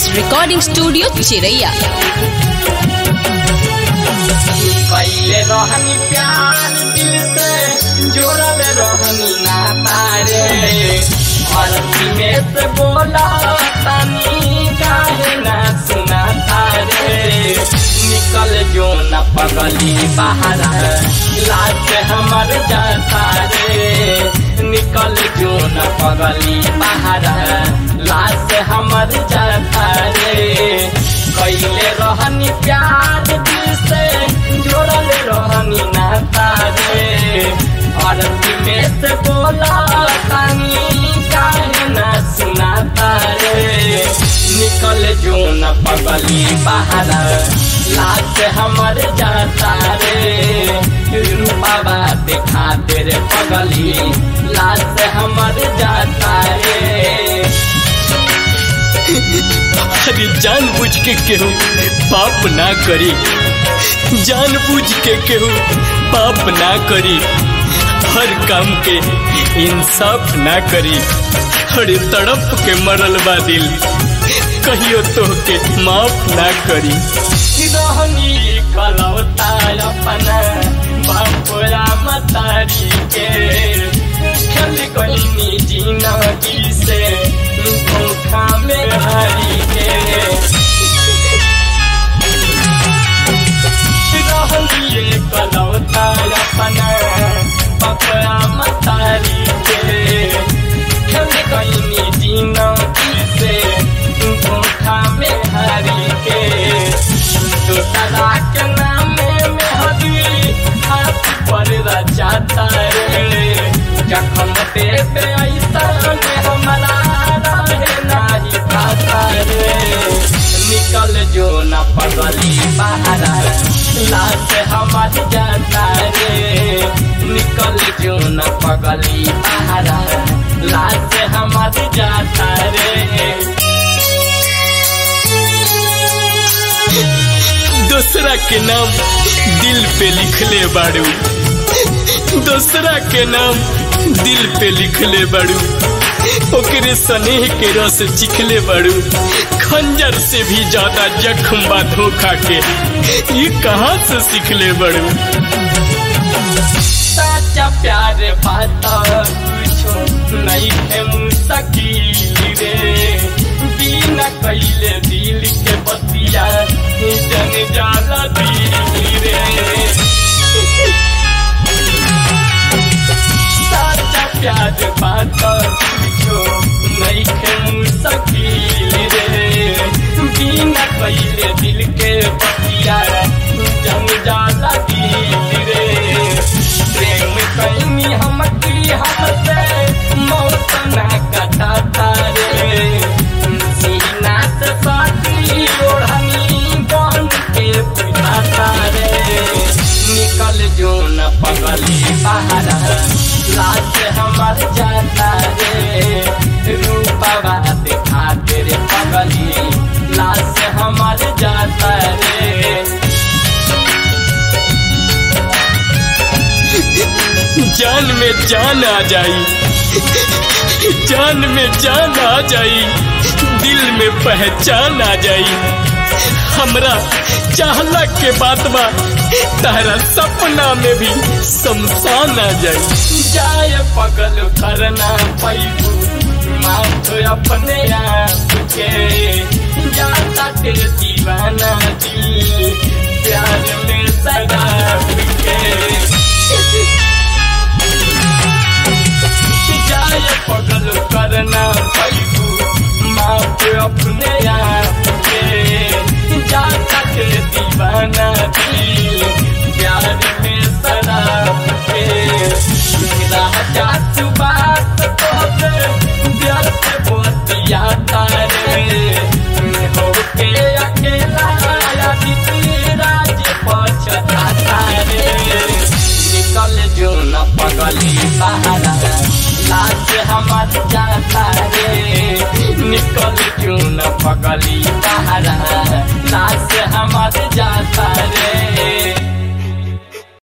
Films Recording Studio, Chiraiya. पहले रहनी प्यार दिल से जोड़ल रहनी नाता रे भरती में से बोला तनी काहे ना सुनाता रे निकल जो न पगली बाहर लाज हमर जाता रे निकल जो न पगली बाहर लाज हमर जाता रे कैले रहनी प्यार दिल से जोड़ल रहनी नाता रे अरबी में से बोला तनी काहे ना सुनाता रे निकल जो न पगली बाहर लाज हमर जाता रे रूपावा देखा तेरे पगली लाज हमर जाता रे अरे जान बुझ के केहू पाप ना करी जान बुझ के केहू पाप ना करी हर काम के इंसाफ ना करी अरे तड़प के मरल बा दिल कहियो तो के माफ ना करी रहनी कलौता अपना बापुरा मतारी के खेल गईनी जिंदगी से धोखा में हारी के रहनी कलौता अपना बापुरा मतारी के खेल गईनी जिंदगी से धोखा में हारी के दूसरा के नाम में हदी हाथ पर रचाता रे जखम देवे ऐसा में हमारा रहे नाही पाता रे निकल जो न पगली बाहर लाश हमार जाता रे निकल जो न पगली बाहर लाश हमार जाता रे दूसरा के नाम दिल पे लिखले बाड़ू दूसरा के नाम दिल पे लिखले बाड़ू ओकरे स्नेह के रस चिखले बाड़ू खंजर से भी ज्यादा जख्म बा धोखा के ये कहाँ से सीखले बाड़ू सच्चा प्यार पाता कुछो नहीं है मुस्तकिल रे बिना कैले दिल के बतिया जन जाला दिल रे सच्चा प्यार पाता कुछो नहीं है मुस्तकिल रे बिना कैले दिल के बतिया जन जाला दिल रे प्रेम कैनी हम की हमसे मौत ना कटाता रे सीना से साथी ओढ़नी बन के पिटाता रे निकल जो न पगली बाहर लाज हमार जाता रे रूपवा दिखा तेरे पगली लाज हमार जाता रे जान में जान आ जाई जान में जान आ जाई दिल में पहचान आ जाई हमरा चाहला के बात बा तारा सपना में भी शमशान आ जाई जाय पगल करना पैबू माथ अपने आप के जाता के दीवाना दिल प्यार में सदा के जाय पगल करना पैबू माथ अपने आप के जाता के दीवाना दिल प्यार में सदा के राजा तू बात तोहरे व्यर्थ बोतिया तारे होके अकेला आदित्य राज पछताता रे निकल जो न पगली बाहर लाज हमार जाता रे निकल जो न पगली बाहर लाज हमार जाता रे